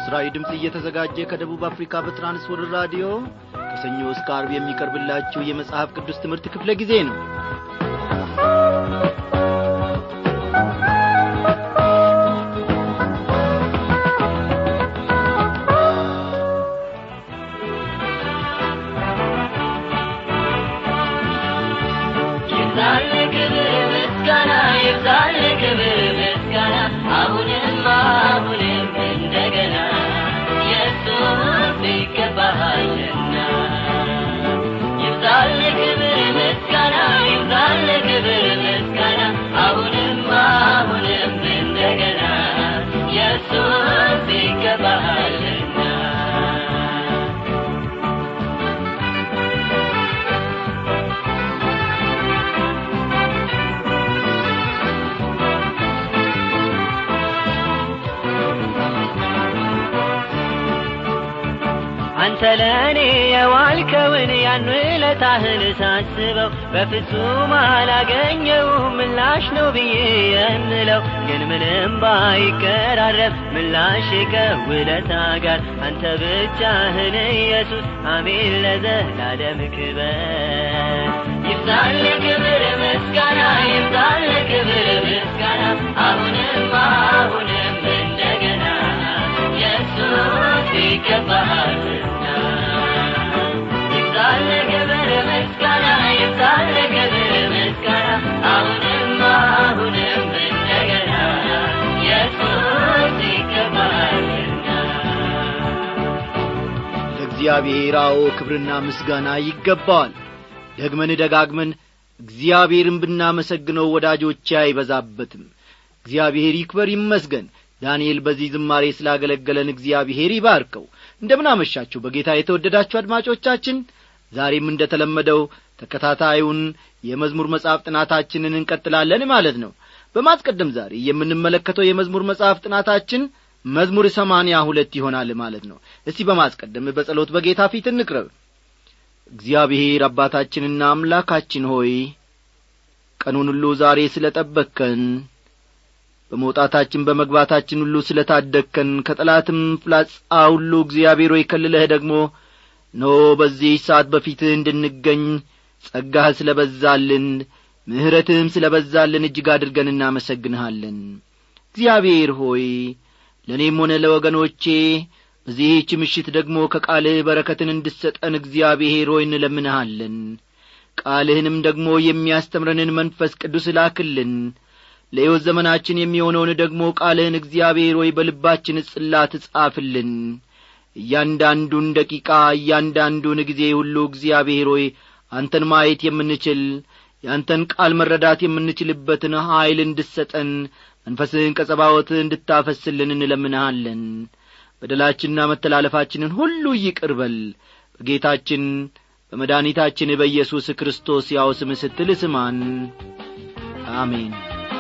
ለምስራዊ ድምፅ እየተዘጋጀ ከደቡብ አፍሪካ በትራንስወርልድ ራዲዮ ከሰኞ እስከ አርብ የሚቀርብላችሁ የመጽሐፍ ቅዱስ ትምህርት ክፍለ ጊዜ ነው ይብዛል ክብር ምስጋና ይብዛል ክብር ምስጋና አሁንም አሁንም እንደገና ኢየሱስ ይገባሃልና ይብዛል ክብር ምስጋና ይብዛል ክብር ምስጋና አሁንም አሁንም እንደገና ኢየሱስ ይገባሃልና አንተ ለእኔ የዋልከውን ያን ውለታህን ሳስበው በፍጹም አላገኘው ምላሽ ነው ብዬ የምለው ግን ምንም ባይቀራረብ ምላሽ ከውለታ ጋር አንተ ብቻህን ኢየሱስ አሜን ለዘላለም ክበር ይብዛል ክብር ምስጋና ይብዛል ክብር ምስጋና አሁንም አሁንም እንደገና ኢየሱስ ይገባሃልና ይብዛል ክብር ምስጋና ይብዛል ክብር ምስጋና አሁንም አሁንም እንደገና ኢየሱስ ይገባሃልና ለእግዚአብሔር አዎ ክብርና ምስጋና ይገባዋል ደግመን ደጋግመን እግዚአብሔርን ብናመሰግነው ወዳጆቼ አይበዛበትም እግዚአብሔር ይክበር ይመስገን ዳንኤል በዚህ ዝማሬ ስላገለገለን እግዚአብሔር ይባርከው እንደምን አመሻችሁ በጌታ የተወደዳችሁ አድማጮቻችን ዛሬም እንደ ተለመደው ተከታታዩን የመዝሙር መጽሐፍ ጥናታችንን እንቀጥላለን ማለት ነው በማስቀደም ዛሬ የምንመለከተው የመዝሙር መጽሐፍ ጥናታችን መዝሙር ሰማንያ ሁለት ይሆናል ማለት ነው እስቲ በማስቀደም በጸሎት በጌታ ፊት እንቅረብ እግዚአብሔር አባታችንና አምላካችን ሆይ ቀኑን ሁሉ ዛሬ ስለ ጠበቅከን በመውጣታችን በመግባታችን ሁሉ ስለ ታደግከን ከጠላትም ፍላጻ ሁሉ እግዚአብሔር ሆይ ከልለህ ደግሞ ኖ በዚህ ሰዓት በፊትህ እንድንገኝ ጸጋህ ስለ በዛልን ምሕረትህም ስለ በዛልን እጅግ አድርገን እናመሰግንሃለን እግዚአብሔር ሆይ ለእኔም ሆነ ለወገኖቼ በዚህች ምሽት ደግሞ ከቃልህ በረከትን እንድሰጠን እግዚአብሔር ሆይ እንለምንሃለን ቃልህንም ደግሞ የሚያስተምረንን መንፈስ ቅዱስ ላክልን ለሕይወት ዘመናችን የሚሆነውን ደግሞ ቃልህን እግዚአብሔር ሆይ በልባችን ጽላት ጻፍልን እያንዳንዱን ደቂቃ እያንዳንዱን ጊዜ ሁሉ እግዚአብሔር ሆይ አንተን ማየት የምንችል የአንተን ቃል መረዳት የምንችልበትን ኀይል እንድሰጠን መንፈስህን ቀጸባወት እንድታፈስልን እንለምንሃለን በደላችንና መተላለፋችንን ሁሉ ይቅር በል በጌታችን በመድኃኒታችን በኢየሱስ ክርስቶስ ያው ስም ስትል ስማን አሜን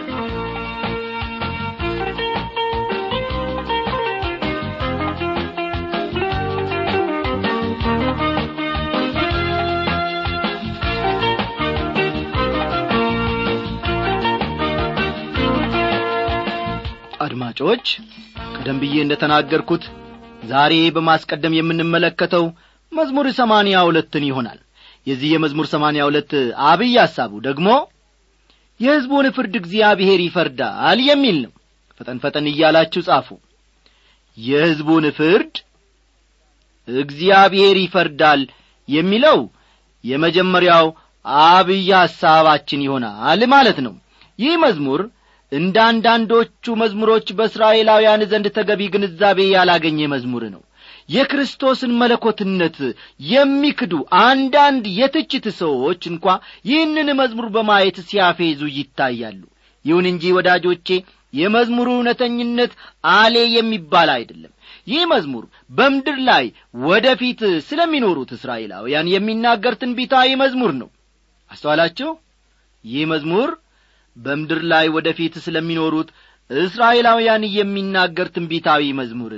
አድማጮች ቀደም ብዬ እንደ ተናገርኩት ዛሬ በማስቀደም የምንመለከተው መዝሙር ሰማንያ ሁለትን ይሆናል የዚህ የመዝሙር ሰማንያ ሁለት አብይ ሐሳቡ ደግሞ የሕዝቡን ፍርድ እግዚአብሔር ይፈርዳል የሚል ነው ፈጠን ፈጠን እያላችሁ ጻፉ የሕዝቡን ፍርድ እግዚአብሔር ይፈርዳል የሚለው የመጀመሪያው አብይ ሐሳባችን ይሆናል ማለት ነው ይህ መዝሙር እንደ አንዳንዶቹ መዝሙሮች በእስራኤላውያን ዘንድ ተገቢ ግንዛቤ ያላገኘ መዝሙር ነው የክርስቶስን መለኮትነት የሚክዱ አንዳንድ የትችት ሰዎች እንኳ ይህንን መዝሙር በማየት ሲያፌዙ ይታያሉ ይሁን እንጂ ወዳጆቼ የመዝሙሩ እውነተኝነት አሌ የሚባል አይደለም ይህ መዝሙር በምድር ላይ ወደፊት ስለሚኖሩት እስራኤላውያን የሚናገር ትንቢታዊ መዝሙር ነው አስተዋላችሁ ይህ መዝሙር በምድር ላይ ወደፊት ስለሚኖሩት እስራኤላውያን የሚናገር ትንቢታዊ መዝሙር ነው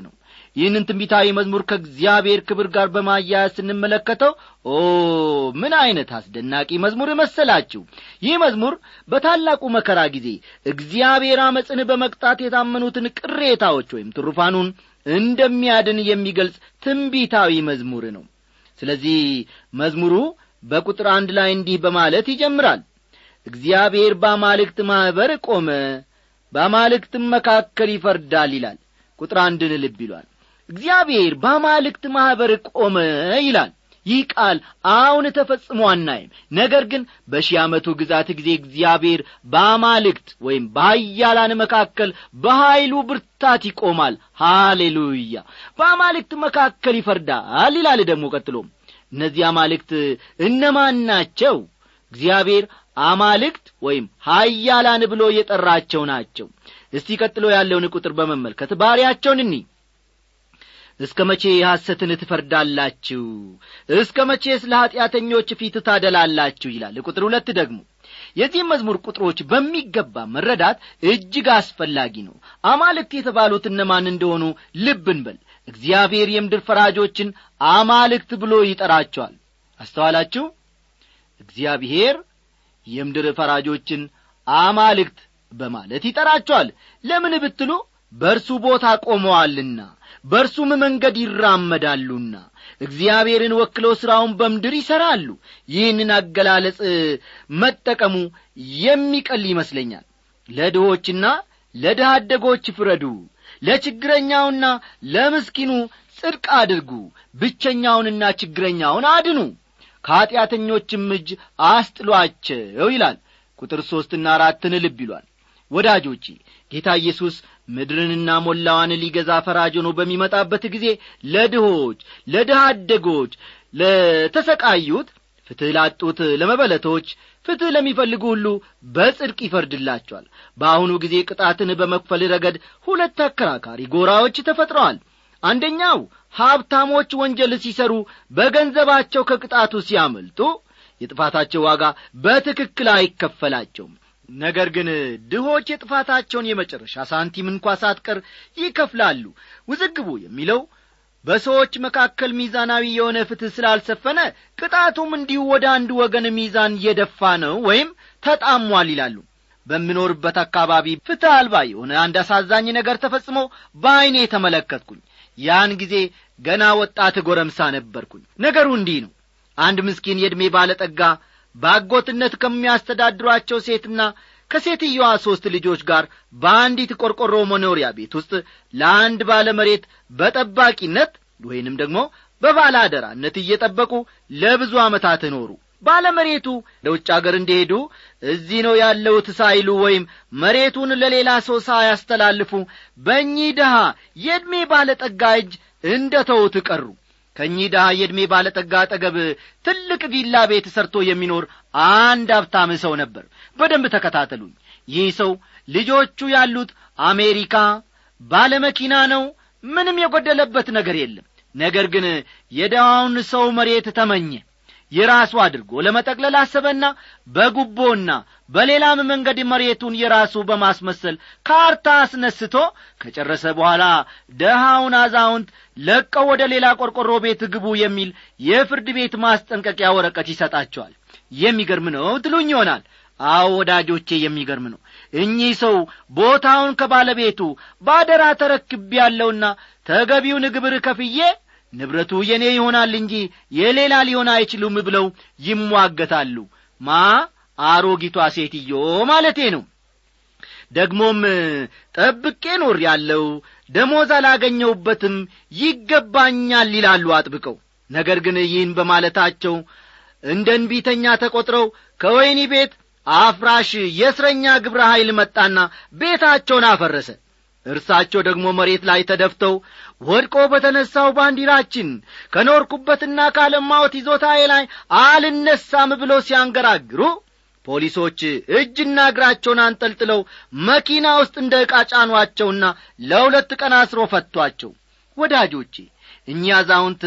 ይህንን ትንቢታዊ መዝሙር ከእግዚአብሔር ክብር ጋር በማያያዝ ስንመለከተው ኦ ምን ዐይነት አስደናቂ መዝሙር መሰላችሁ ይህ መዝሙር በታላቁ መከራ ጊዜ እግዚአብሔር አመፅን በመቅጣት የታመኑትን ቅሬታዎች ወይም ትሩፋኑን እንደሚያድን የሚገልጽ ትንቢታዊ መዝሙር ነው ስለዚህ መዝሙሩ በቁጥር አንድ ላይ እንዲህ በማለት ይጀምራል እግዚአብሔር በአማልክት ማኅበር ቆመ በአማልክትም መካከል ይፈርዳል ይላል ቁጥር አንድን ልብ ይሏል እግዚአብሔር በአማልክት ማኅበር ቆመ ይላል ይህ ቃል አሁን ተፈጽሞ አናይም ነገር ግን በሺህ ዓመቱ ግዛት ጊዜ እግዚአብሔር በአማልክት ወይም በሀያላን መካከል በኀይሉ ብርታት ይቆማል ሃሌሉያ በአማልክት መካከል ይፈርዳል ይላል ደግሞ ቀጥሎም እነዚህ አማልክት እነማን ናቸው እግዚአብሔር አማልክት ወይም ሀያላን ብሎ የጠራቸው ናቸው እስቲ ቀጥሎ ያለውን ቁጥር በመመልከት ባሪያቸውን እኒ እስከ መቼ ሐሰትን ትፈርዳላችሁ እስከ መቼ ስለ ኀጢአተኞች ፊት ታደላላችሁ ይላል ቁጥር ሁለት ደግሞ የዚህም መዝሙር ቁጥሮች በሚገባ መረዳት እጅግ አስፈላጊ ነው አማልክት የተባሉት እነማን እንደሆኑ ልብ እንበል እግዚአብሔር የምድር ፈራጆችን አማልክት ብሎ ይጠራቸዋል አስተዋላችሁ እግዚአብሔር የምድር ፈራጆችን አማልክት በማለት ይጠራቸዋል ለምን ብትሉ በእርሱ ቦታ ቆመዋልና በእርሱም መንገድ ይራመዳሉና እግዚአብሔርን ወክለው ሥራውን በምድር ይሠራሉ ይህንን አገላለጽ መጠቀሙ የሚቀል ይመስለኛል ለድሆችና ለድሃ አደጎች ፍረዱ ለችግረኛውና ለምስኪኑ ጽድቅ አድርጉ ብቸኛውንና ችግረኛውን አድኑ ከኀጢአተኞችም እጅ አስጥሏቸው ይላል ቁጥር ሦስትና አራትን ልብ ይሏል ወዳጆቼ ጌታ ኢየሱስ ምድርንና ሞላዋን ሊገዛ ፈራጅ ሆኖ በሚመጣበት ጊዜ ለድሆች ለድሃ አደጎች ለተሰቃዩት ፍትሕ ላጡት ለመበለቶች ፍትሕ ለሚፈልጉ ሁሉ በጽድቅ ይፈርድላቸዋል በአሁኑ ጊዜ ቅጣትን በመክፈል ረገድ ሁለት አከራካሪ ጎራዎች ተፈጥረዋል አንደኛው ሀብታሞች ወንጀል ሲሰሩ በገንዘባቸው ከቅጣቱ ሲያመልጡ የጥፋታቸው ዋጋ በትክክል አይከፈላቸውም ነገር ግን ድሆች የጥፋታቸውን የመጨረሻ ሳንቲም እንኳ ሳትቀር ይከፍላሉ ውዝግቡ የሚለው በሰዎች መካከል ሚዛናዊ የሆነ ፍትሕ ስላልሰፈነ ቅጣቱም እንዲሁ ወደ አንድ ወገን ሚዛን እየደፋ ነው ወይም ተጣሟል ይላሉ በምኖርበት አካባቢ ፍትሕ አልባ የሆነ አንድ አሳዛኝ ነገር ተፈጽሞ በዐይኔ ተመለከትኩኝ ያን ጊዜ ገና ወጣት ጎረምሳ ነበርኩኝ ነገሩ እንዲህ ነው አንድ ምስኪን የዕድሜ ባለጠጋ በአጎትነት ከሚያስተዳድሯቸው ሴትና ከሴትየዋ ሦስት ልጆች ጋር በአንዲት ቆርቆሮ መኖሪያ ቤት ውስጥ ለአንድ ባለ መሬት በጠባቂነት ወይንም ደግሞ በባለ አደራነት እየጠበቁ ለብዙ ዓመታት ኖሩ ባለመሬቱ ለውጭ አገር እንደሄዱ እዚህ ነው ያለውት ሳይሉ ወይም መሬቱን ለሌላ ሰው ሳያስተላልፉ በእኚህ ድሃ የዕድሜ ባለጠጋ እጅ እንደ ተውት ቀሩ ከእኚህ ድሃ የዕድሜ ባለጠጋ አጠገብ ትልቅ ቪላ ቤት ሰርቶ የሚኖር አንድ ሀብታም ሰው ነበር በደንብ ተከታተሉኝ ይህ ሰው ልጆቹ ያሉት አሜሪካ ባለመኪና ነው ምንም የጐደለበት ነገር የለም ነገር ግን የድሃውን ሰው መሬት ተመኘ የራሱ አድርጎ ለመጠቅለል አሰበና በጉቦና በሌላም መንገድ መሬቱን የራሱ በማስመሰል ካርታ አስነስቶ ከጨረሰ በኋላ ደሃውን አዛውንት ለቀው ወደ ሌላ ቆርቆሮ ቤት ግቡ የሚል የፍርድ ቤት ማስጠንቀቂያ ወረቀት ይሰጣቸዋል የሚገርም ነው ትሉኝ ይሆናል አዎ ወዳጆቼ የሚገርም ነው እኚህ ሰው ቦታውን ከባለቤቱ ባደራ ተረክብ ያለውና ተገቢውን ግብር ከፍዬ ንብረቱ የኔ ይሆናል እንጂ የሌላ ሊሆን አይችሉም ብለው ይሟገታሉ ማ አሮጊቷ ሴትዮ ማለቴ ነው ደግሞም ጠብቄ ኖር ያለው ደሞዝ አላገኘውበትም ይገባኛል ይላሉ አጥብቀው ነገር ግን ይህን በማለታቸው እንደ እንቢተኛ ተቈጥረው ከወይኒ ቤት አፍራሽ የእስረኛ ግብረ ኀይል መጣና ቤታቸውን አፈረሰ እርሳቸው ደግሞ መሬት ላይ ተደፍተው ወድቆ በተነሣው ባንዲራችን ከኖርኩበትና ካለማወት ይዞታዬ ላይ አልነሳም ብሎ ሲያንገራግሩ ፖሊሶች እጅና እግራቸውን አንጠልጥለው መኪና ውስጥ እንደ ዕቃ ጫኗቸውና ለሁለት ቀን አስሮ ፈቷቸው ወዳጆቼ እኚህ አዛውንት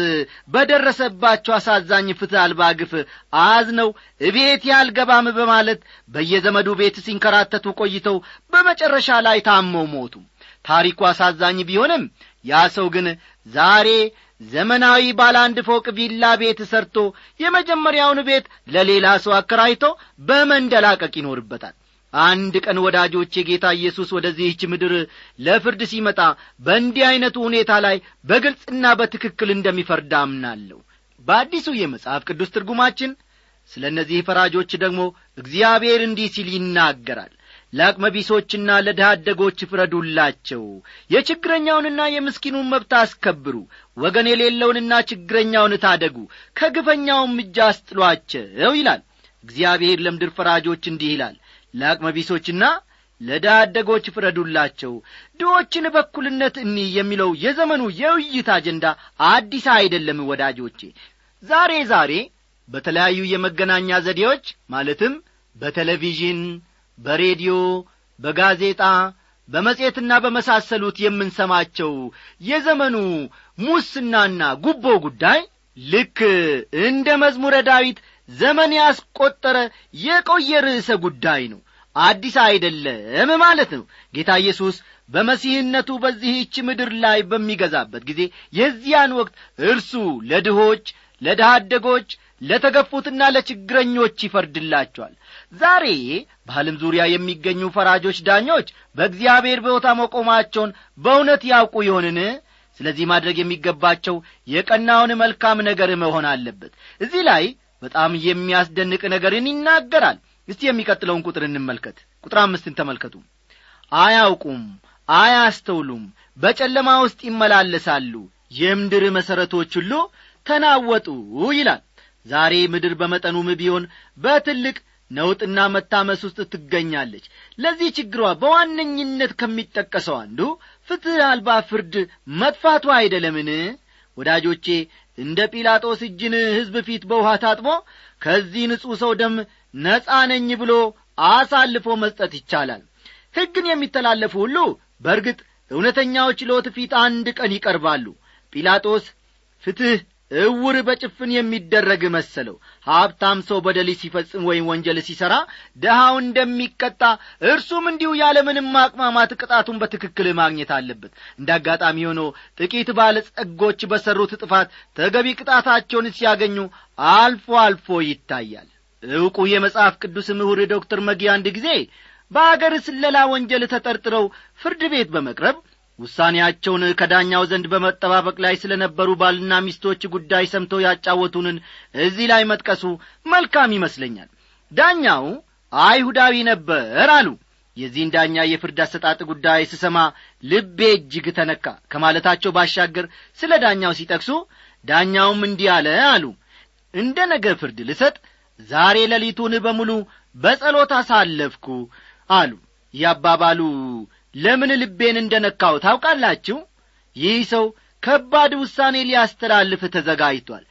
በደረሰባቸው አሳዛኝ ፍትሕ አልባ ግፍ አዝነው እቤት ያልገባም በማለት በየዘመዱ ቤት ሲንከራተቱ ቆይተው በመጨረሻ ላይ ታመው ሞቱ ታሪኩ አሳዛኝ ቢሆንም ያ ሰው ግን ዛሬ ዘመናዊ ባለ አንድ ፎቅ ቪላ ቤት ሰርቶ የመጀመሪያውን ቤት ለሌላ ሰው አከራይቶ በመንደላቀቅ ይኖርበታል አንድ ቀን ወዳጆቼ ጌታ ኢየሱስ ወደዚህች ምድር ለፍርድ ሲመጣ በእንዲህ ዐይነቱ ሁኔታ ላይ በግልጽና በትክክል እንደሚፈርድ አምናለሁ በአዲሱ የመጽሐፍ ቅዱስ ትርጉማችን ስለ እነዚህ ፈራጆች ደግሞ እግዚአብሔር እንዲህ ሲል ይናገራል ለአቅመ ቢሶችና ለድሃ አደጎች ፍረዱላቸው የችግረኛውንና የምስኪኑን መብት አስከብሩ ወገን የሌለውንና ችግረኛውን ታደጉ ከግፈኛውም እጅ አስጥሏቸው ይላል እግዚአብሔር ለምድር ፈራጆች እንዲህ ይላል ለአቅመ ቢሶችና ለድሃ አደጎች ፍረዱላቸው ድዎችን በኩልነት እኒ የሚለው የዘመኑ የውይይት አጀንዳ አዲስ አይደለም ወዳጆቼ ዛሬ ዛሬ በተለያዩ የመገናኛ ዘዴዎች ማለትም በቴሌቪዥን በሬዲዮ በጋዜጣ በመጽሔትና በመሳሰሉት የምንሰማቸው የዘመኑ ሙስናና ጉቦ ጉዳይ ልክ እንደ መዝሙረ ዳዊት ዘመን ያስቈጠረ የቆየ ርዕሰ ጉዳይ ነው አዲስ አይደለም ማለት ነው ጌታ ኢየሱስ በመሲህነቱ በዚህች ምድር ላይ በሚገዛበት ጊዜ የዚያን ወቅት እርሱ ለድሆች ለድሃ አደጎች ለተገፉትና ለችግረኞች ይፈርድላቸዋል ዛሬ በዓለም ዙሪያ የሚገኙ ፈራጆች ዳኞች በእግዚአብሔር ቦታ መቆማቸውን በእውነት ያውቁ ይሆንን ስለዚህ ማድረግ የሚገባቸው የቀናውን መልካም ነገር መሆን አለበት እዚህ ላይ በጣም የሚያስደንቅ ነገርን ይናገራል እስቲ የሚቀጥለውን ቁጥር እንመልከት ቁጥር አምስትን ተመልከቱ አያውቁም አያስተውሉም በጨለማ ውስጥ ይመላለሳሉ የምድር መሠረቶች ሁሉ ተናወጡ ይላል ዛሬ ምድር በመጠኑም ቢሆን በትልቅ ነውጥና መታመስ ውስጥ ትገኛለች ለዚህ ችግሯ በዋነኝነት ከሚጠቀሰው አንዱ ፍትሕ አልባ ፍርድ መጥፋቱ አይደለምን ወዳጆቼ እንደ ጲላጦስ እጅን ሕዝብ ፊት በውሃ ታጥቦ ከዚህ ንጹሕ ሰው ደም ነጻ ነኝ ብሎ አሳልፎ መስጠት ይቻላል ሕግን የሚተላለፉ ሁሉ በርግጥ እውነተኛው ችሎት ፊት አንድ ቀን ይቀርባሉ ጲላጦስ ፍትሕ እውር በጭፍን የሚደረግ መሰለው ሀብታም ሰው በደል ሲፈጽም ወይም ወንጀል ሲሠራ ድሃው እንደሚቀጣ እርሱም እንዲሁ ያለምንም ማቅማማት ቅጣቱን በትክክል ማግኘት አለበት እንደ አጋጣሚ ሆኖ ጥቂት ባለጸጎች በሠሩት ጥፋት ተገቢ ቅጣታቸውን ሲያገኙ አልፎ አልፎ ይታያል ዕውቁ የመጽሐፍ ቅዱስ ምሁር ዶክተር መጊ አንድ ጊዜ በአገር ስለላ ወንጀል ተጠርጥረው ፍርድ ቤት በመቅረብ ውሳኔያቸውን ከዳኛው ዘንድ በመጠባበቅ ላይ ስለ ነበሩ ባልና ሚስቶች ጉዳይ ሰምተው ያጫወቱንን እዚህ ላይ መጥቀሱ መልካም ይመስለኛል ዳኛው አይሁዳዊ ነበር አሉ የዚህን ዳኛ የፍርድ አሰጣጥ ጉዳይ ስሰማ ልቤ እጅግ ተነካ ከማለታቸው ባሻገር ስለ ዳኛው ሲጠቅሱ ዳኛውም እንዲህ አለ አሉ እንደ ነገ ፍርድ ልሰጥ ዛሬ ሌሊቱን በሙሉ በጸሎት አሳለፍኩ አሉ ያባባሉ ለምን ልቤን እንደ ነካው ታውቃላችሁ ይህ ሰው ከባድ ውሳኔ ሊያስተላልፍ ተዘጋጅቷል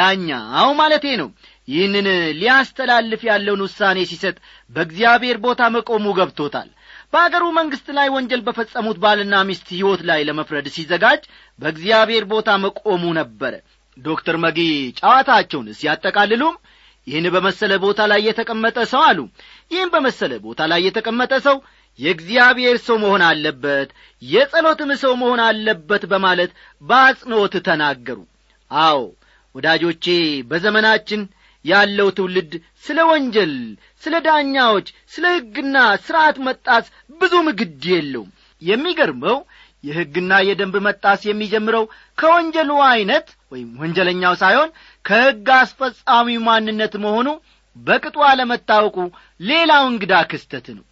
ዳኛው ማለቴ ነው ይህንን ሊያስተላልፍ ያለውን ውሳኔ ሲሰጥ በእግዚአብሔር ቦታ መቆሙ ገብቶታል በአገሩ መንግሥት ላይ ወንጀል በፈጸሙት ባልና ሚስት ሕይወት ላይ ለመፍረድ ሲዘጋጅ በእግዚአብሔር ቦታ መቆሙ ነበረ ዶክተር መጊ ጨዋታቸውን ሲያጠቃልሉም ይህን በመሰለ ቦታ ላይ የተቀመጠ ሰው አሉ ይህን በመሰለ ቦታ ላይ የተቀመጠ ሰው የእግዚአብሔር ሰው መሆን አለበት የጸሎትም ሰው መሆን አለበት በማለት በአጽንዖት ተናገሩ አዎ ወዳጆቼ በዘመናችን ያለው ትውልድ ስለ ወንጀል ስለ ዳኛዎች ስለ ሕግና ሥርዓት መጣስ ብዙም ግድ የለውም የሚገርመው የሕግና የደንብ መጣስ የሚጀምረው ከወንጀሉ ዐይነት ወይም ወንጀለኛው ሳይሆን ከሕግ አስፈጻሚው ማንነት መሆኑ በቅጡ አለመታወቁ ሌላው እንግዳ ክስተት ነው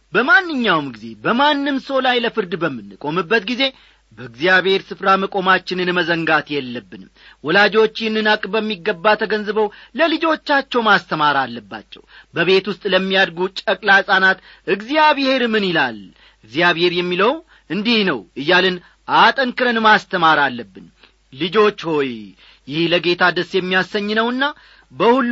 በማንኛውም ጊዜ በማንም ሰው ላይ ለፍርድ በምንቆምበት ጊዜ በእግዚአብሔር ስፍራ መቆማችንን መዘንጋት የለብንም ወላጆች ይህንን አቅ በሚገባ ተገንዝበው ለልጆቻቸው ማስተማር አለባቸው በቤት ውስጥ ለሚያድጉ ጨቅላ ሕፃናት እግዚአብሔር ምን ይላል እግዚአብሔር የሚለው እንዲህ ነው እያልን አጠንክረን ማስተማር አለብን ልጆች ሆይ ይህ ለጌታ ደስ የሚያሰኝ ነውና በሁሉ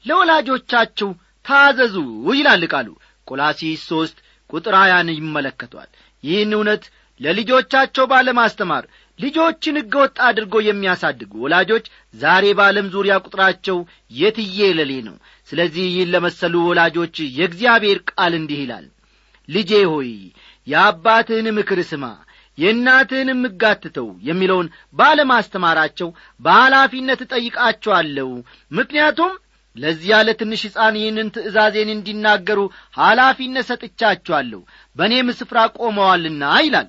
ለወላጆቻችሁ ታዘዙ ይላል ቃሉ ቆላሲስ ሦስት ቁጥር ሀያን ይመለከቷል ይህን እውነት ለልጆቻቸው ባለማስተማር ልጆችን ሕገወጥ አድርጎ የሚያሳድጉ ወላጆች ዛሬ በዓለም ዙሪያ ቁጥራቸው የትዬ ለሌ ነው ስለዚህ ይህን ለመሰሉ ወላጆች የእግዚአብሔር ቃል እንዲህ ይላል ልጄ ሆይ የአባትህን ምክር ስማ የእናትህን የምጋትተው የሚለውን ባለማስተማራቸው በኃላፊነት እጠይቃቸዋለሁ ምክንያቱም ለዚያ ለትንሽ ሕፃን ይህንን ትእዛዜን እንዲናገሩ ኃላፊነት ሰጥቻቸዋለሁ በእኔም ስፍራ ቆመዋልና ይላል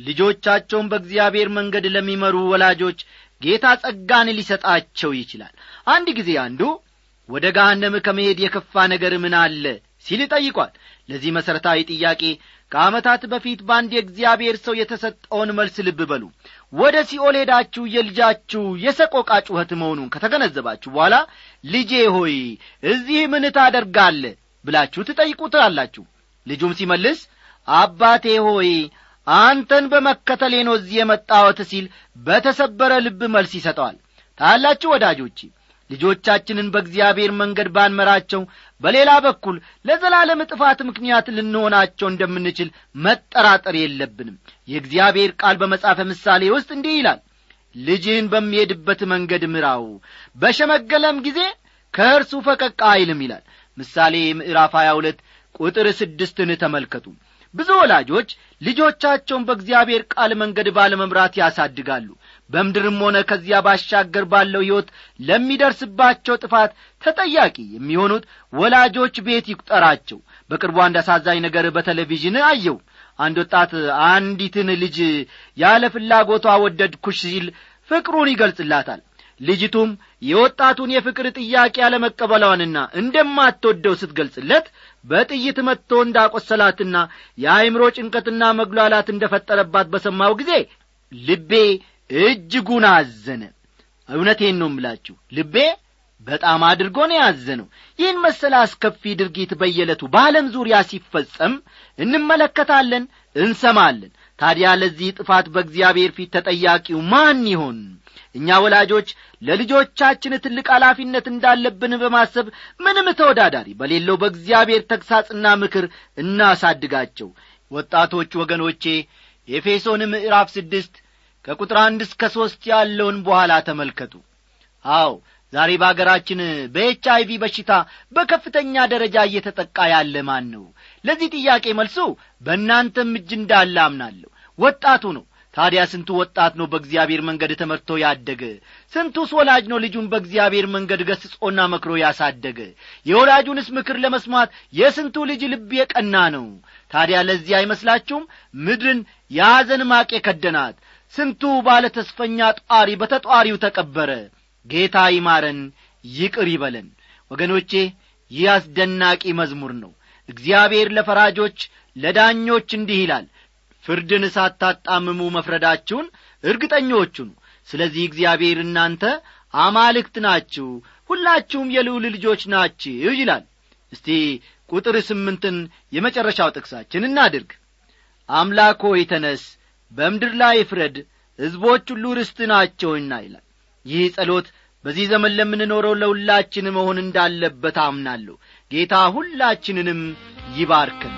ልጆቻቸውን በእግዚአብሔር መንገድ ለሚመሩ ወላጆች ጌታ ጸጋን ሊሰጣቸው ይችላል አንድ ጊዜ አንዱ ወደ ገሃነም ከመሄድ የከፋ ነገር ምን አለ ሲል ጠይቋል ለዚህ መሠረታዊ ጥያቄ ከዓመታት በፊት በአንድ የእግዚአብሔር ሰው የተሰጠውን መልስ ልብ በሉ ወደ ሲኦል ሄዳችሁ የልጃችሁ የሰቆቃ ጩኸት መሆኑን ከተገነዘባችሁ በኋላ ልጄ ሆይ እዚህ ምን ታደርጋለ ብላችሁ ትጠይቁታላችሁ ልጁም ሲመልስ አባቴ ሆይ አንተን በመከተሌ ነው እዚህ የመጣወት ሲል በተሰበረ ልብ መልስ ይሰጠዋል ታያላችሁ ወዳጆቼ ልጆቻችንን በእግዚአብሔር መንገድ ባንመራቸው በሌላ በኩል ለዘላለም ጥፋት ምክንያት ልንሆናቸው እንደምንችል መጠራጠር የለብንም የእግዚአብሔር ቃል በመጻፈ ምሳሌ ውስጥ እንዲህ ይላል ልጅህን በሚሄድበት መንገድ ምራው በሸመገለም ጊዜ ከእርሱ ፈቀቅ አይልም ይላል ምሳሌ ምዕራፍ 22 ቁጥር ስድስትን ተመልከቱ ብዙ ወላጆች ልጆቻቸውን በእግዚአብሔር ቃል መንገድ ባለመምራት ያሳድጋሉ በምድርም ሆነ ከዚያ ባሻገር ባለው ሕይወት ለሚደርስባቸው ጥፋት ተጠያቂ የሚሆኑት ወላጆች ቤት ይቁጠራቸው በቅርቡ አንድ አሳዛኝ ነገር በቴሌቪዥን አየው አንድ ወጣት አንዲትን ልጅ ያለ ፍላጎቷ ወደድኩሽ ሲል ፍቅሩን ይገልጽላታል ልጅቱም የወጣቱን የፍቅር ጥያቄ አለመቀበሏንና እንደማትወደው ስትገልጽለት በጥይት መጥቶ እንዳቈሰላትና የአይምሮ ጭንቀትና መጉላላት እንደ ፈጠረባት በሰማው ጊዜ ልቤ እጅጉን አዘነ እውነቴን ነው እምላችሁ ልቤ በጣም አድርጎ ነው ያዘነው ይህን መሰለ አስከፊ ድርጊት በየዕለቱ በዓለም ዙሪያ ሲፈጸም እንመለከታለን እንሰማለን ታዲያ ለዚህ ጥፋት በእግዚአብሔር ፊት ተጠያቂው ማን ይሆን እኛ ወላጆች ለልጆቻችን ትልቅ ኃላፊነት እንዳለብን በማሰብ ምንም ተወዳዳሪ በሌለው በእግዚአብሔር ተግሳጽና ምክር እናሳድጋቸው ወጣቶች ወገኖቼ ኤፌሶን ምዕራፍ ስድስት ከቁጥር አንድ እስከ ሦስት ያለውን በኋላ ተመልከቱ አዎ ዛሬ በአገራችን በኤች አይቪ በሽታ በከፍተኛ ደረጃ እየተጠቃ ያለ ማን ነው ለዚህ ጥያቄ መልሱ በእናንተም እጅ እንዳለ አምናለሁ ወጣቱ ነው ታዲያ ስንቱ ወጣት ነው በእግዚአብሔር መንገድ ተመርቶ ያደገ ስንቱስ ወላጅ ነው ልጁን በእግዚአብሔር መንገድ ገስጾና መክሮ ያሳደገ የወላጁንስ ምክር ለመስማት የስንቱ ልጅ ልብ የቀና ነው ታዲያ ለዚህ አይመስላችሁም ምድርን የሐዘን ማቅ የከደናት ስንቱ ባለ ተስፈኛ ጧሪ በተጧሪው ተቀበረ ጌታ ይማረን ይቅር ይበለን ወገኖቼ ይህ አስደናቂ መዝሙር ነው እግዚአብሔር ለፈራጆች ለዳኞች እንዲህ ይላል ፍርድን ሳታጣምሙ መፍረዳችሁን እርግጠኞቹ ነው ስለዚህ እግዚአብሔር እናንተ አማልክት ናችሁ ሁላችሁም የልዑል ልጆች ናችሁ ይላል እስቲ ቁጥር ስምንትን የመጨረሻው ጥቅሳችን እናድርግ አምላክ ሆይ ተነስ በምድር ላይ ፍረድ ሕዝቦች ሁሉ ርስት ናቸውና ይላል ይህ ጸሎት በዚህ ዘመን ለምንኖረው ለሁላችን መሆን እንዳለበት አምናለሁ ጌታ ሁላችንንም ይባርክን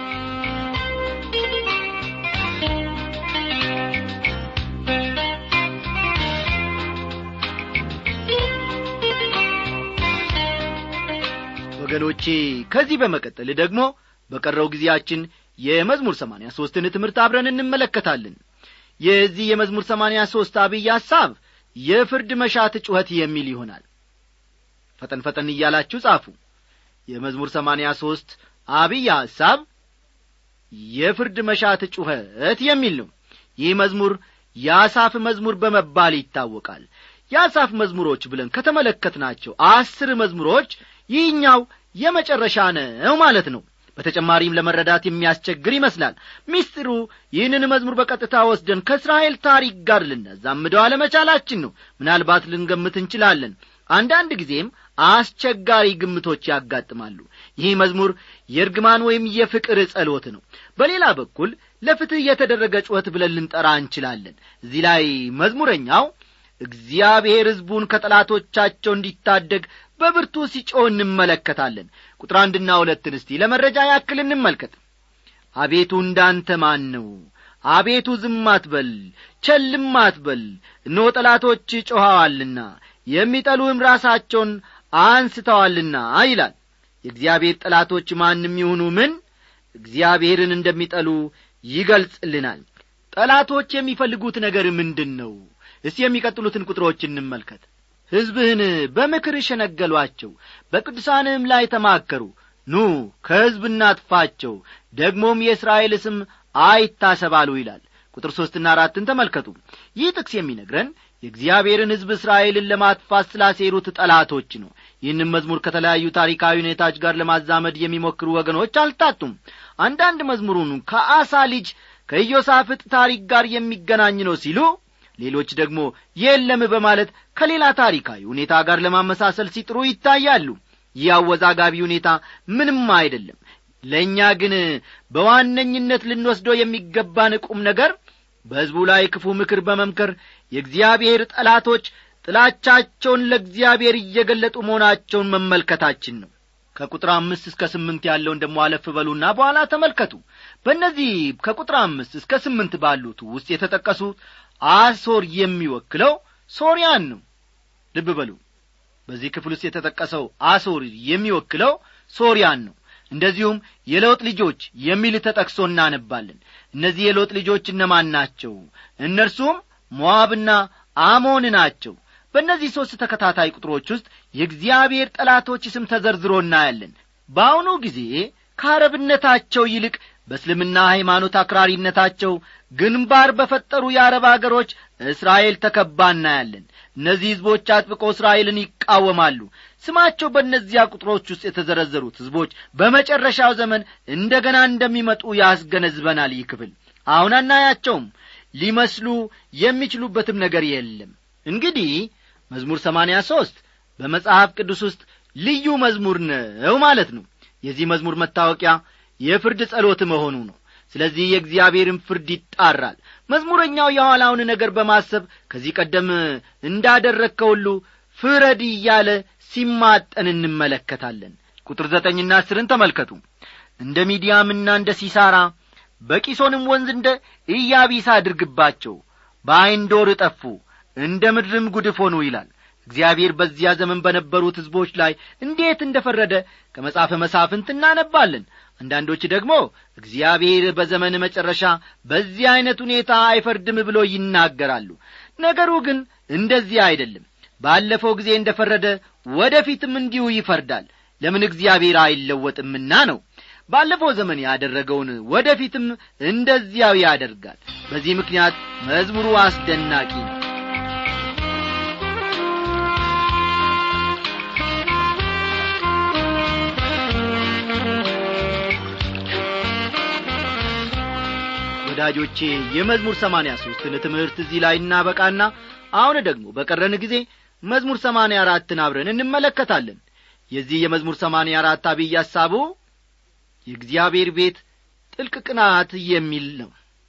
ወገኖቼ ከዚህ በመቀጠል ደግሞ በቀረው ጊዜያችን የመዝሙር ሰማንያ ሦስትን ትምህርት አብረን እንመለከታለን የዚህ የመዝሙር ሰማንያ ሦስት አብይ ሐሳብ የፍርድ መሻት ጩኸት የሚል ይሆናል ፈጠን ፈጠን እያላችሁ ጻፉ የመዝሙር ሰማንያ ሦስት አብይ ሐሳብ የፍርድ መሻት ጩኸት የሚል ነው ይህ መዝሙር የአሳፍ መዝሙር በመባል ይታወቃል የአሳፍ መዝሙሮች ብለን ከተመለከትናቸው አስር መዝሙሮች ይህኛው የመጨረሻ ነው ማለት ነው በተጨማሪም ለመረዳት የሚያስቸግር ይመስላል ሚስጢሩ ይህንን መዝሙር በቀጥታ ወስደን ከእስራኤል ታሪክ ጋር ልናዛምደው አለመቻላችን ነው ምናልባት ልንገምት እንችላለን አንዳንድ ጊዜም አስቸጋሪ ግምቶች ያጋጥማሉ ይህ መዝሙር የእርግማን ወይም የፍቅር ጸሎት ነው በሌላ በኩል ለፍትሕ የተደረገ ጩኸት ብለን ልንጠራ እንችላለን እዚህ ላይ መዝሙረኛው እግዚአብሔር ሕዝቡን ከጠላቶቻቸው እንዲታደግ በብርቱ ሲጮህ እንመለከታለን ቁጥር አንድና ሁለትን እስቲ ለመረጃ ያክል እንመልከት አቤቱ እንዳንተ ማን ነው አቤቱ ዝም አትበል ቸልም አትበል እነሆ ጠላቶች ጮኸዋልና የሚጠሉህም ራሳቸውን አንስተዋልና ይላል የእግዚአብሔር ጠላቶች ማንም ይሁኑ ምን እግዚአብሔርን እንደሚጠሉ ይገልጽልናል ጠላቶች የሚፈልጉት ነገር ምንድን ነው እስቲ የሚቀጥሉትን ቁጥሮች እንመልከት ሕዝብህን በምክር ሸነገሏቸው በቅዱሳንህም ላይ ተማከሩ ኑ ከሕዝብ እናጥፋቸው ደግሞም የእስራኤል ስም አይታሰባሉ ይላል ቁጥር ሦስትና አራትን ተመልከቱ ይህ ጥቅስ የሚነግረን የእግዚአብሔርን ሕዝብ እስራኤልን ለማጥፋት ስላሴሩት ጠላቶች ነው ይህንም መዝሙር ከተለያዩ ታሪካዊ ሁኔታዎች ጋር ለማዛመድ የሚሞክሩ ወገኖች አልታጡም አንዳንድ መዝሙሩን ከአሳ ልጅ ከኢዮሳፍጥ ታሪክ ጋር የሚገናኝ ነው ሲሉ ሌሎች ደግሞ የለም በማለት ከሌላ ታሪካዊ ሁኔታ ጋር ለማመሳሰል ሲጥሩ ይታያሉ ይህ አወዛጋቢ ሁኔታ ምንም አይደለም ለእኛ ግን በዋነኝነት ልንወስደው የሚገባን ቁም ነገር በሕዝቡ ላይ ክፉ ምክር በመምከር የእግዚአብሔር ጠላቶች ጥላቻቸውን ለእግዚአብሔር እየገለጡ መሆናቸውን መመልከታችን ነው ከቁጥር አምስት እስከ ስምንት ያለውን ደሞ አለፍ በሉና በኋላ ተመልከቱ በእነዚህ ከቁጥር አምስት እስከ ስምንት ባሉት ውስጥ የተጠቀሱት አሶር የሚወክለው ሶርያን ነው ልብ በሉ በዚህ ክፍል ውስጥ የተጠቀሰው አሶር የሚወክለው ሶርያን ነው እንደዚሁም የለውጥ ልጆች የሚል ተጠቅሶ እናነባለን እነዚህ የሎጥ ልጆች እነማን ናቸው እነርሱም ሞዓብና አሞን ናቸው በእነዚህ ሦስት ተከታታይ ቁጥሮች ውስጥ የእግዚአብሔር ጠላቶች ስም ተዘርዝሮ እናያለን በአሁኑ ጊዜ ከአረብነታቸው ይልቅ በእስልምና ሃይማኖት አክራሪነታቸው ግንባር በፈጠሩ የአረብ አገሮች እስራኤል ተከባ እናያለን እነዚህ ሕዝቦች አጥብቆ እስራኤልን ይቃወማሉ ስማቸው በእነዚያ ቁጥሮች ውስጥ የተዘረዘሩት ሕዝቦች በመጨረሻው ዘመን እንደ ገና እንደሚመጡ ያስገነዝበናል ይህ ክፍል አሁን አናያቸውም ሊመስሉ የሚችሉበትም ነገር የለም እንግዲህ መዝሙር ሰማንያ ሦስት በመጽሐፍ ቅዱስ ውስጥ ልዩ መዝሙር ነው ማለት ነው የዚህ መዝሙር መታወቂያ የፍርድ ጸሎት መሆኑ ነው ስለዚህ የእግዚአብሔርን ፍርድ ይጣራል መዝሙረኛው የኋላውን ነገር በማሰብ ከዚህ ቀደም እንዳደረግከው ሁሉ ፍረድ እያለ ሲማጠን እንመለከታለን ቁጥር ዘጠኝና አስርን ተመልከቱ እንደ ሚዲያምና እንደ ሲሳራ በቂሶንም ወንዝ እንደ ኢያቢስ አድርግባቸው በአይንዶር እጠፉ እንደ ምድርም ጉድፍ ሆኑ ይላል እግዚአብሔር በዚያ ዘመን በነበሩት ሕዝቦች ላይ እንዴት እንደ ፈረደ ከመጽሐፈ መሳፍንት እናነባለን አንዳንዶች ደግሞ እግዚአብሔር በዘመን መጨረሻ በዚህ ዐይነት ሁኔታ አይፈርድም ብሎ ይናገራሉ ነገሩ ግን እንደዚህ አይደለም ባለፈው ጊዜ እንደ ፈረደ ወደ ፊትም እንዲሁ ይፈርዳል ለምን እግዚአብሔር አይለወጥምና ነው ባለፈው ዘመን ያደረገውን ወደ ፊትም እንደዚያው ያደርጋል በዚህ ምክንያት መዝሙሩ አስደናቂ ነው ወዳጆቼ የመዝሙር ሰማንያ ሦስትን ትምህርት እዚህ ላይ እናበቃና አሁን ደግሞ በቀረን ጊዜ መዝሙር ሰማንያ አራትን አብረን እንመለከታለን የዚህ የመዝሙር ሰማንያ አራት አብይ ሐሳቡ የእግዚአብሔር ቤት ጥልቅ ቅናት የሚል ነው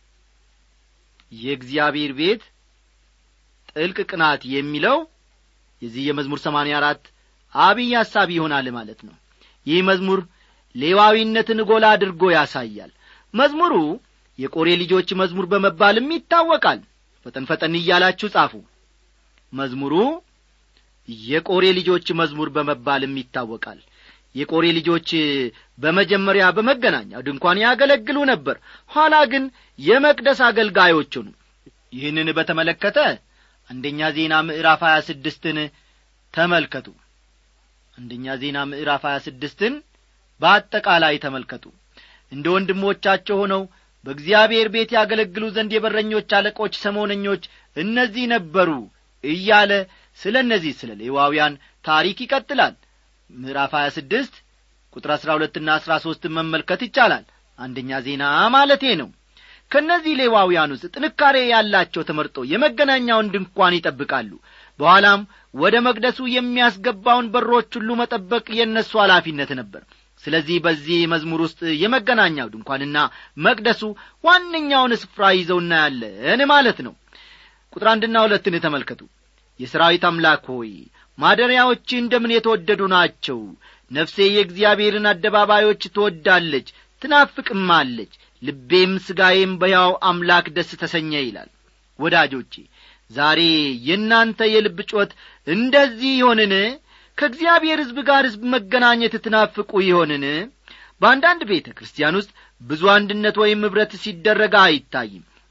የእግዚአብሔር ቤት ጥልቅ ቅናት የሚለው የዚህ የመዝሙር ሰማንያ አራት አብይ ሐሳብ ይሆናል ማለት ነው ይህ መዝሙር ሌዋዊነትን ጎላ አድርጎ ያሳያል መዝሙሩ የቆሬ ልጆች መዝሙር በመባልም ይታወቃል ፈጠን ፈጠን እያላችሁ ጻፉ መዝሙሩ የቆሬ ልጆች መዝሙር በመባልም ይታወቃል የቆሬ ልጆች በመጀመሪያ በመገናኛው ድንኳን ያገለግሉ ነበር ኋላ ግን የመቅደስ አገልጋዮች ሆኑ ይህንን በተመለከተ አንደኛ ዜና ምዕራፍ ሀያ ስድስትን ተመልከቱ አንደኛ ዜና ምዕራፍ ሀያ ስድስትን በአጠቃላይ ተመልከቱ እንደ ወንድሞቻቸው ሆነው በእግዚአብሔር ቤት ያገለግሉ ዘንድ የበረኞች አለቆች ሰሞነኞች እነዚህ ነበሩ እያለ ስለ እነዚህ ስለ ሌዋውያን ታሪክ ይቀጥላል ምዕራፍ ሀያ ስድስት ቁጥር አሥራ ሁለትና አሥራ ሦስትን መመልከት ይቻላል አንደኛ ዜና ማለቴ ነው ከእነዚህ ሌዋውያን ውስጥ ጥንካሬ ያላቸው ተመርጦ የመገናኛውን ድንኳን ይጠብቃሉ በኋላም ወደ መቅደሱ የሚያስገባውን በሮች ሁሉ መጠበቅ የእነሱ ኃላፊነት ነበር ስለዚህ በዚህ መዝሙር ውስጥ የመገናኛው ድንኳንና መቅደሱ ዋነኛውን ስፍራ ይዘው እናያለን ማለት ነው ቁጥር አንድና ሁለትን ተመልከቱ የሰራዊት አምላክ ሆይ ማደሪያዎች እንደምን የተወደዱ ናቸው ነፍሴ የእግዚአብሔርን አደባባዮች ትወዳለች ትናፍቅማለች ልቤም ሥጋዬም በያው አምላክ ደስ ተሰኘ ይላል ወዳጆቼ ዛሬ የእናንተ የልብ ጮት እንደዚህ ይሆንን ከእግዚአብሔር ሕዝብ ጋር ሕዝብ መገናኘት ትናፍቁ ይሆንን በአንዳንድ ቤተ ክርስቲያን ውስጥ ብዙ አንድነት ወይም ኅብረት ሲደረግ አይታይም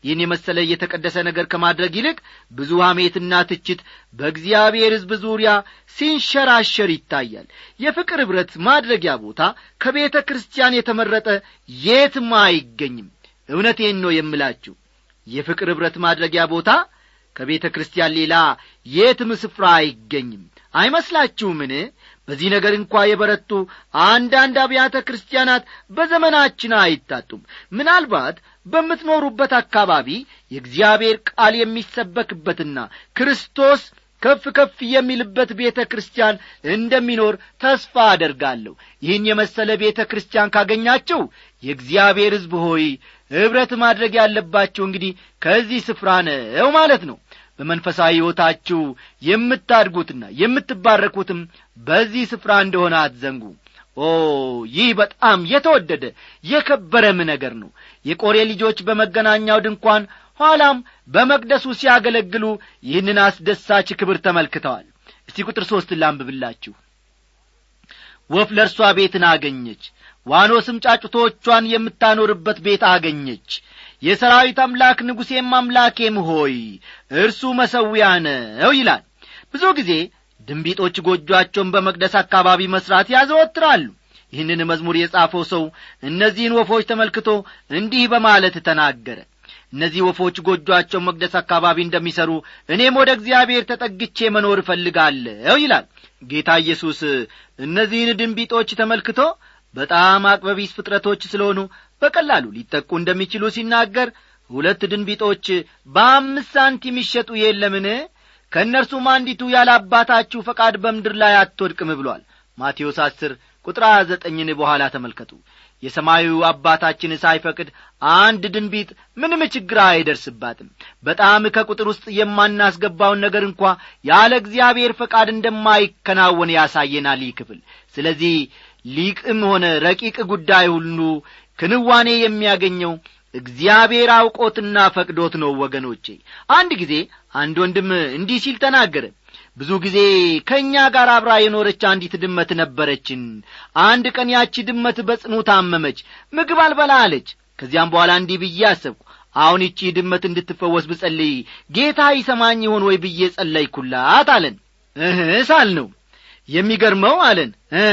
ይህን የመሰለ የተቀደሰ ነገር ከማድረግ ይልቅ ብዙ ሐሜትና ትችት በእግዚአብሔር ሕዝብ ዙሪያ ሲንሸራሸር ይታያል የፍቅር ኅብረት ማድረጊያ ቦታ ከቤተ ክርስቲያን የተመረጠ የትም አይገኝም እውነቴን ነው የምላችሁ የፍቅር ኅብረት ማድረጊያ ቦታ ከቤተ ክርስቲያን ሌላ የትም ስፍራ አይገኝም አይመስላችሁምን በዚህ ነገር እንኳ የበረቱ አንዳንድ አብያተ ክርስቲያናት በዘመናችን አይታጡም ምናልባት በምትኖሩበት አካባቢ የእግዚአብሔር ቃል የሚሰበክበትና ክርስቶስ ከፍ ከፍ የሚልበት ቤተ ክርስቲያን እንደሚኖር ተስፋ አደርጋለሁ ይህን የመሰለ ቤተ ክርስቲያን ካገኛችሁ የእግዚአብሔር ሕዝብ ሆይ ኅብረት ማድረግ ያለባችሁ እንግዲህ ከዚህ ስፍራ ነው ማለት ነው በመንፈሳዊ ሕይወታችሁ የምታድጉትና የምትባረኩትም በዚህ ስፍራ እንደሆነ አትዘንጉ ኦ ይህ በጣም የተወደደ የከበረም ነገር ነው የቆሬ ልጆች በመገናኛው ድንኳን ኋላም በመቅደሱ ሲያገለግሉ ይህንን አስደሳች ክብር ተመልክተዋል እስቲ ቁጥር ሦስት ላንብብላችሁ ወፍ ለእርሷ ቤትን አገኘች ዋኖስም ጫጩቶቿን የምታኖርበት ቤት አገኘች የሰራዊት አምላክ ንጉሴም አምላኬም ሆይ እርሱ መሰዊያ ነው ይላል ብዙ ጊዜ ድንቢጦች ጎጆአቸውን በመቅደስ አካባቢ መሥራት ያዘወትራሉ ይህንን መዝሙር የጻፈው ሰው እነዚህን ወፎች ተመልክቶ እንዲህ በማለት ተናገረ እነዚህ ወፎች ጎጆአቸው መቅደስ አካባቢ እንደሚሠሩ እኔም ወደ እግዚአብሔር ተጠግቼ መኖር እፈልጋለሁ ይላል ጌታ ኢየሱስ እነዚህን ድንቢጦች ተመልክቶ በጣም አቅበቢስ ፍጥረቶች ስለሆኑ በቀላሉ ሊጠቁ እንደሚችሉ ሲናገር ሁለት ድንቢጦች በአምስት ሳንቲም ይሸጡ የለምን ከእነርሱም አንዲቱ ያለ አባታችሁ ፈቃድ በምድር ላይ አትወድቅም ብሏል ማቴዎስ አስር ቁጥር ሀያ ዘጠኝን በኋላ ተመልከቱ የሰማዩ አባታችን ሳይፈቅድ አንድ ድንቢጥ ምንም ችግር አይደርስባትም በጣም ከቁጥር ውስጥ የማናስገባውን ነገር እንኳ ያለ እግዚአብሔር ፈቃድ እንደማይከናወን ያሳየናል ይህ ክፍል ስለዚህ ሊቅም ሆነ ረቂቅ ጉዳይ ሁሉ ክንዋኔ የሚያገኘው እግዚአብሔር አውቆትና ፈቅዶት ነው ወገኖቼ አንድ ጊዜ አንድ ወንድም እንዲህ ሲል ተናገረ ብዙ ጊዜ ከእኛ ጋር አብራ የኖረች አንዲት ድመት ነበረችን አንድ ቀን ያቺ ድመት በጽኑ ታመመች ምግብ አልበላ አለች ከዚያም በኋላ እንዲህ ብዬ አሰብኩ አሁን ይቺ ድመት እንድትፈወስ ብጸልይ ጌታ ይሰማኝ ይሆን ወይ ብዬ ጸለይኩላት አለን እህ ሳል ነው የሚገርመው አለን እ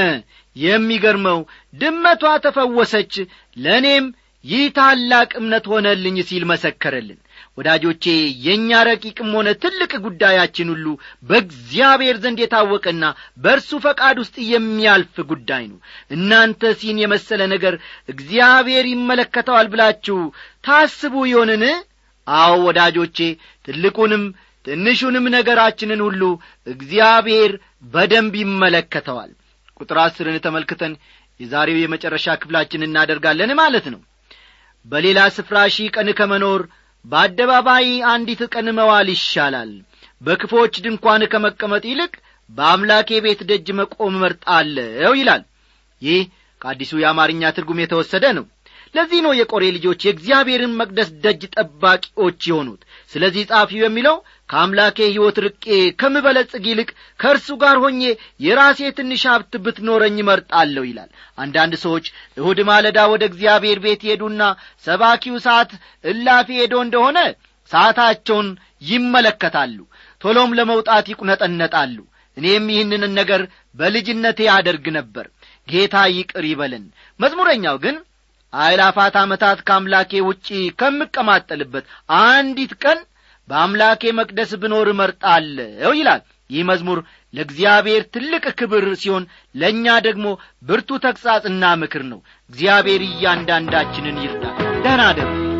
የሚገርመው ድመቷ ተፈወሰች ለእኔም ይህ ታላቅ እምነት ሆነልኝ ሲል መሰከረልን ወዳጆቼ የእኛ ረቂቅም ሆነ ትልቅ ጉዳያችን ሁሉ በእግዚአብሔር ዘንድ የታወቀና በእርሱ ፈቃድ ውስጥ የሚያልፍ ጉዳይ ነው እናንተ ሲን የመሰለ ነገር እግዚአብሔር ይመለከተዋል ብላችሁ ታስቡ ይሆንን አዎ ወዳጆቼ ትልቁንም ትንሹንም ነገራችንን ሁሉ እግዚአብሔር በደንብ ይመለከተዋል ቁጥር አስርን ተመልክተን የዛሬው የመጨረሻ ክፍላችን እናደርጋለን ማለት ነው በሌላ ስፍራ ሺህ ቀን ከመኖር በአደባባይ አንዲት ቀን መዋል ይሻላል በክፎች ድንኳን ከመቀመጥ ይልቅ በአምላኬ ቤት ደጅ መቆም መርጣለሁ ይላል ይህ ከአዲሱ የአማርኛ ትርጉም የተወሰደ ነው ለዚህ ነው የቆሬ ልጆች የእግዚአብሔርን መቅደስ ደጅ ጠባቂዎች የሆኑት ስለዚህ ጻፊው የሚለው ከአምላኬ ሕይወት ርቄ ከምበለጽግ ይልቅ ከእርሱ ጋር ሆኜ የራሴ ትንሽ ሀብት ብትኖረኝ መርጣለሁ ይላል አንዳንድ ሰዎች እሁድ ማለዳ ወደ እግዚአብሔር ቤት ሄዱና ሰባኪው ሰዓት እላፊ ሄዶ እንደሆነ ሰዓታቸውን ይመለከታሉ ቶሎም ለመውጣት ይቁነጠነጣሉ እኔም ይህንን ነገር በልጅነቴ አደርግ ነበር ጌታ ይቅር ይበለን መዝሙረኛው ግን አእላፋት ዓመታት ከአምላኬ ውጪ ከምቀማጠልበት አንዲት ቀን በአምላኬ መቅደስ ብኖር እመርጣለሁ ይላል ይህ መዝሙር ለእግዚአብሔር ትልቅ ክብር ሲሆን ለእኛ ደግሞ ብርቱ ተግሣጽና ምክር ነው እግዚአብሔር እያንዳንዳችንን ይርዳል ደህና ደሩ